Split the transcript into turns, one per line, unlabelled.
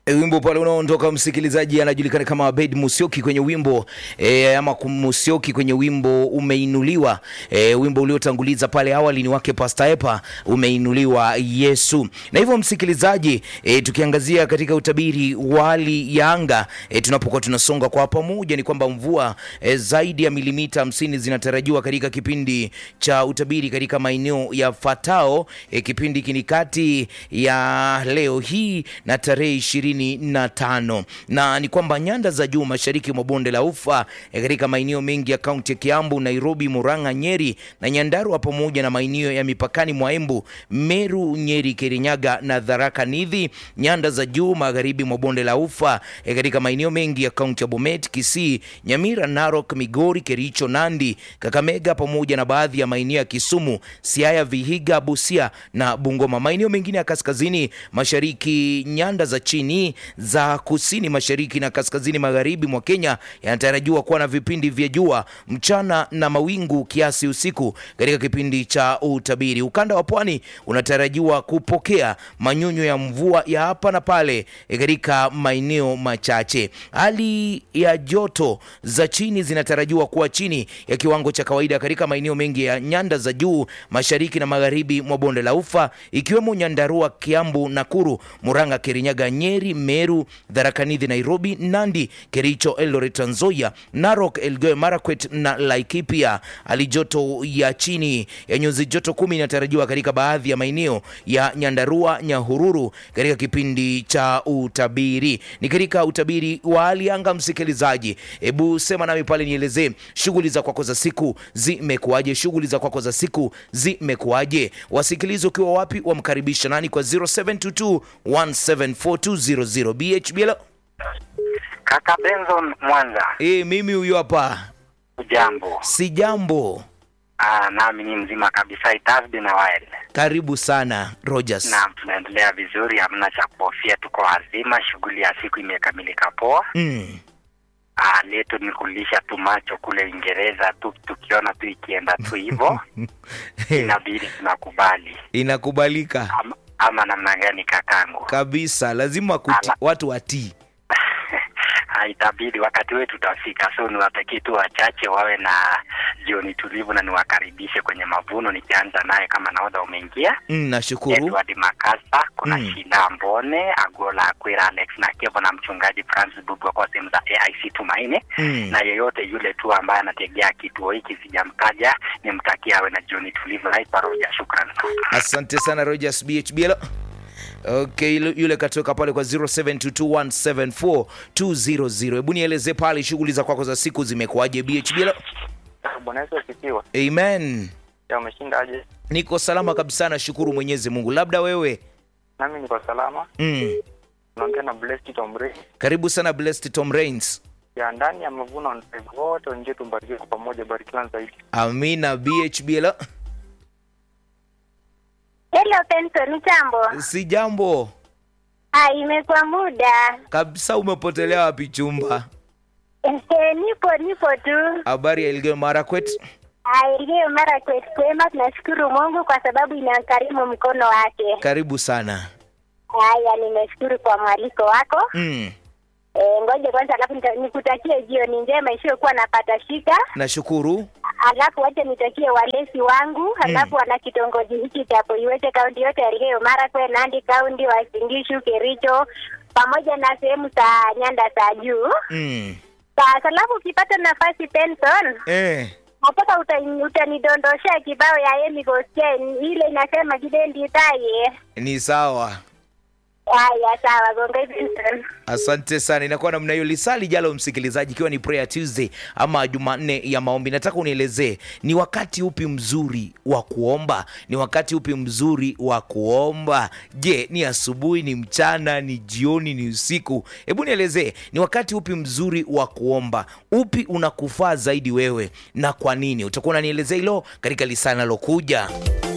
E, wimbo pale unaondoka msikilizaji anajulikana kama Abed Musyoki kwenye wimbo e, ama Musyoki kwenye wimbo umeinuliwa. E, wimbo uliotanguliza pale awali ni wake Pastor Epa umeinuliwa Yesu. Na hivyo msikilizaji, e, tukiangazia katika utabiri wa hali ya anga e, tunapokuwa tunasonga kwa pamoja ni kwamba mvua e, zaidi ya milimita hamsini zinatarajiwa katika kipindi cha utabiri katika maeneo yafuatao. E, kipindi hiki ni kati ya leo hii na tarehe ishirini na tano na ni kwamba nyanda za juu mashariki mwa bonde la ufa e, katika maeneo mengi ya kaunti ya Kiambu, Nairobi, Murang'a, Nyeri na Nyandarua pamoja na maeneo ya mipakani mwa Embu, Meru, Nyeri, Kirinyaga na Tharaka Nithi. Nyanda za juu magharibi mwa bonde la ufa e, katika maeneo mengi ya kaunti ya Bomet, Kisii, Nyamira, Narok, Migori, Kericho, Nandi, Kakamega pamoja na baadhi ya maeneo ya Kisumu, Siaya, Vihiga, Busia na Bungoma. Maeneo mengine ya kaskazini mashariki, nyanda za chini za kusini mashariki na kaskazini magharibi mwa Kenya yanatarajiwa kuwa na vipindi vya jua mchana na mawingu kiasi usiku katika kipindi cha utabiri. Ukanda wa pwani unatarajiwa kupokea manyunyu ya mvua ya hapa na pale katika maeneo machache. Hali ya joto za chini zinatarajiwa kuwa chini ya kiwango cha kawaida katika maeneo mengi ya nyanda za juu mashariki na magharibi mwa bonde la ufa ikiwemo Nyandarua, Kiambu, Nakuru, Murang'a, Kirinyaga, Nyeri, Meru, Tharaka Nithi, Nairobi, Nandi, Kericho, Eldoret, Trans Nzoia, Narok, Elgeyo Marakwet na Laikipia. Hali joto ya chini ya nyuzi joto kumi inatarajiwa katika baadhi ya maeneo ya Nyandarua, Nyahururu katika kipindi cha utabiri. Ni katika utabiri wa hali anga, msikilizaji, hebu sema nami pale, nielezee shughuli za kwako za siku zimekuwaje? Shughuli za kwako za siku zimekuwaje? Wasikilizi ukiwa wapi, wamkaribisha nani kwa 0722 174 BHBL.
Kaka Benson Mwanza,
E, mimi huyo hapa,
ujambo?
si jambo.
Ah, nami ni mzima kabisa. It has been a while.
Karibu sana Rogers.
Naam, tunaendelea vizuri, hamna cha kuhofia, tuko wazima. Shughuli ya siku imekamilika poa.
Mm.
Ah, letu ni kulisha tu macho kule Uingereza tu, tukiona tu ikienda tu hivyo inabidi tunakubali,
Inakubalika
ama, ama namna gani kakangu?
kabisa, lazima kuti,
Ala.
watu watii.
Ah, itabidi wakati wetu utafika, so niwatakie tu wachache wawe na jioni tulivu na niwakaribishe kwenye mavuno, nikianza naye kama nahodha umeingia
Mm, nashukuru.
Edward Makasa, kuna
Mm.
Shida Mbone, Agola Akwira, Alex na Kevo na mchungaji Francis Bugwa kwa sehemu za AIC Tumaini
Mm.
na yeyote yule tu ambaye anategea kituo hiki sijamtaja, nimtakia awe na jioni tulivu. Naitwa Roja, shukran.
Asante sana Rogers BHBL. Okay, yule- yule katoka pale kwa 0722174200. Hebu nieleze pale shughuli za kwako za siku zimekuwaje BHBL?
Bwana Yesu asifiwe.
Amen.
Ya umeshinda aje?
Niko salama kabisa, nashukuru Mwenyezi Mungu. Labda wewe?
Nami niko salama.
Mm.
Naongea na Blessed Tombre.
Karibu sana Blessed Tom Rains.
Ya ndani ya mavuno ndio wote nje tubarikiwe kwa pamoja, barikiwa zaidi.
Amina BHBL.
Hello Benson, jambo.
Si jambo
Ah, imekuwa muda.
kabisa. Umepotelea wapi chumba?
Ehe, nipo nipo tu.
Habari ya Elgeyo Marakwet?
Ah, iliyo mara kwetu kwema, tunashukuru Mungu kwa sababu inakarimu mkono wake.
Karibu sana.
Haya, nimeshukuru kwa mwaliko wako.
Mm.
E, ngoja kwanza, alafu nita- nikutakie jioni njema isiyokuwa na patashika.
Nashukuru.
Alafu wacha nitakie walezi wangu, alafu wana kitongoji hiki cha Poiwete kaunti yote ya Elgeyo Marakwet, Nandi kaunti, Uasin Gishu, Kericho pamoja na sehemu za nyanda za juu.
Mm.
Sasa alafu ukipata nafasi Benson,
Eh.
nataka uta- utanidondoshea kibao ya Amy Gosten ile inasema kidendi taye.
Ni sawa.
Haya, sawa, gonga Benson.
Asante sana. Inakuwa namna hiyo. Lisali jalo, msikilizaji, ikiwa ni prayer Tuesday ama Jumanne ya maombi, nataka unielezee ni wakati upi mzuri wa kuomba? Ni wakati upi mzuri wa kuomba? Je, ni asubuhi, ni mchana, ni jioni, ni usiku? Hebu nielezee ni wakati upi mzuri wa kuomba, upi unakufaa zaidi wewe na kwa nini? Utakuwa unanielezea hilo katika lisali nalokuja.